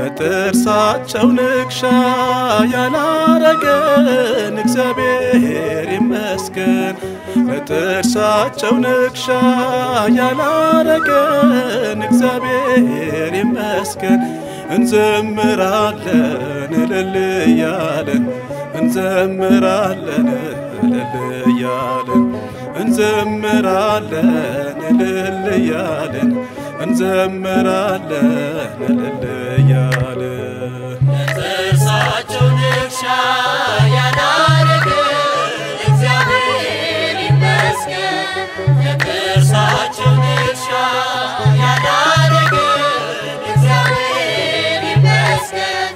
በጥርሳቸው ንክሻ ያላረገን እግዚአብሔር ይመስገን። በጥርሳቸው ንክሻ ያላረገን እግዚአብሔር ይመስገን። እንዘምራለን እልል እያለን እንዘምራለን እልል እያለን እንዘምራለን እልል እያለን እንዘምራለን እልል እያለን ጥርሳቸው ንክሻ ያላረገን እግዚአብሔር ይመስገን። ለጥርሳቸው ንክሻ ያላረገን እግዚአብሔር ይመስገን።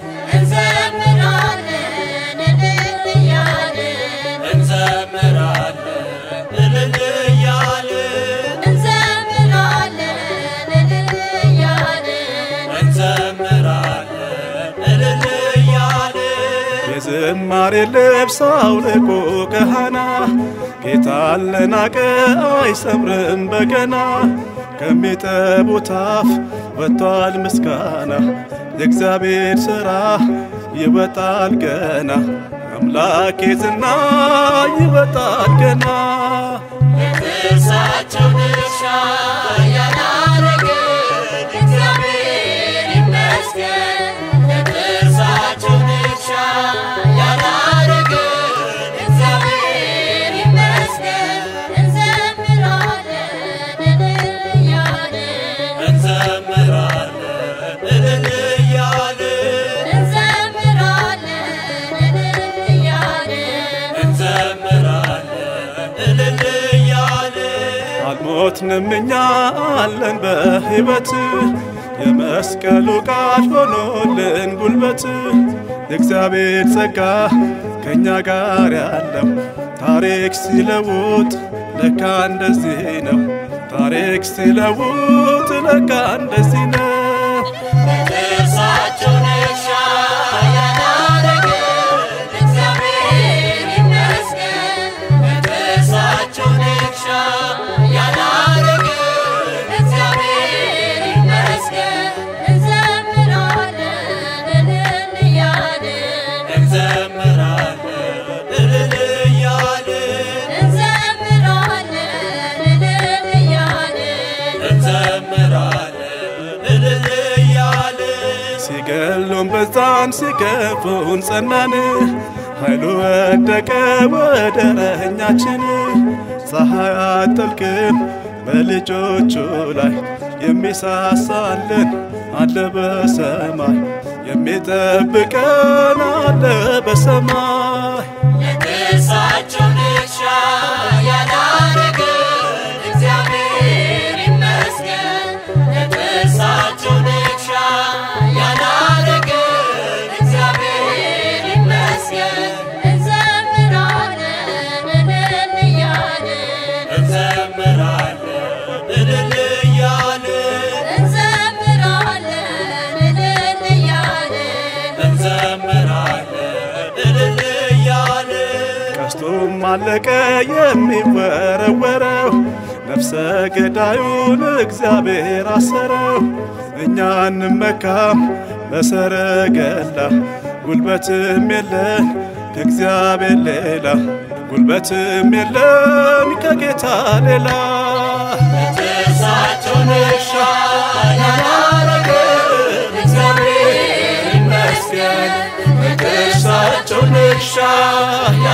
እንዘምራለን እልል እያልን እንዘምራለን እልል እያልን እንዘምራለን እልል እያልን እንዘምራለን እልል እያልን የዝማሬ ልብስ አውልቆ ከሃና ጌታን ለናቀ አይሰምርም በገና ከሚጠቡት አፍ ወጥቷል ምስጋና የእግዚአብሔር ሥራ ይወጣል ገና አምላኬ ዝና ይወጣል ገና ለጥርሳቸው ንክሻ ያላረገን እግዚአብሔር ይመስገን። ለጥርሳቸው ንክሻ ያላረገን እግዚአብሔር ይመስገን። እንዘምራለን እልል እያልን እንዘምራለን እልል እያልን እንዘምራለን እልል እያልን እንዘምራለን እልል እያልን አልሞትንም እኛ አለን በሕይወት የመስቀሉ ቃል ሆኖልን ጉልበት የእግዚአብሔር ጸጋ ከእኛ ጋር ያለው ታሪክ ሲለውጥ ለካ እንደዚህ ነው። ታሪክ ሲለውጥ ለካ እንደዚህ ነው። ለጥርሳቸው ንክሻ ያላረገን እግዚአብሔር ይመስገን። ለጥርሳቸው ንክሻ ያላረገን እግዚአብሔር ይመስገን። እንዘምራለን እልል እያልን እንዘምራለን እልል እያልን እንዘምራለን እልል እያልን እንዘምራለን እልል እያልን ሲገሉን በዛን ሲገፉን ጸናን ኃይሉ ወደቀ ወደ ረኛችን ፀሐይ አጠልቅም በልጆቹ ላይ የሚሳሳልን አለ በሰማይ የሚጠብቀን አለ በሰማይ ለጥርሳቸው ንክሻ ያላረገን እግዚአብሔር ይመስገን። ለጥርሳቸው ንክሻ ያላረገን እግዚአብሔር ይመስገን። እንዘምራለን እልል እያልን እንዘምራለን እልል እያልን እንዘምራለን እልል እያልን እንዘምራለን እልል እያልን ቀስቱም አለቀ የሚወረወረው ነፍሰ ገዳዩን እግዚአብሔር አሰረው። እኛ እንመካም በሰረገላ ጉልበትም የለን ከእግዚአብሔር ሌላ ጉልበትም የለን ከጌታ ሌላ ጥርሳቸው ንክሻ ያላረገን እግዚአብሔር ይመስገን። ጥርሳቸው ንክሻ